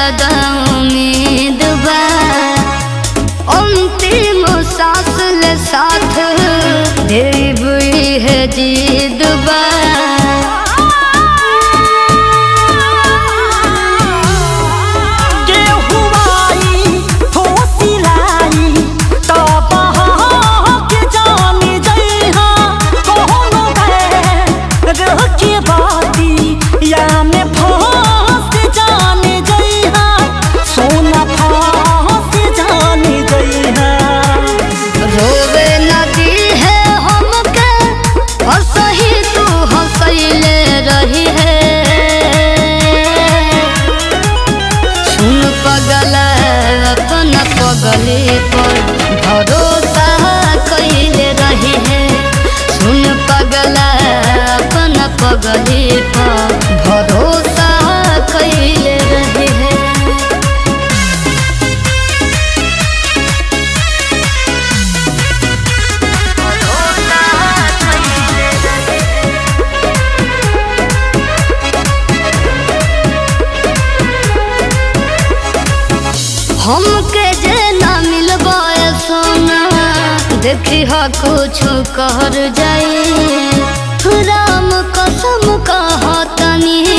ज्यादा उम्मीद बा अंतिम सांस ले साथ देव है जीद बा के हुआई हो सिलाई तब के जाने जइहा कोनो रह के बाती या में फंस जाने जइहा सोना फंस जाने जइहा रोवे नदी है हमके हंसही तू हंसैले रही है सुन पगल अपन पगले पर भरोसा कैले रही है सुन पगल अपन पगले पर भरोसा कैले रही है हमके जे ना मिलबा सोना देखी हा कुछ कर जाए राम कसम कहा तनी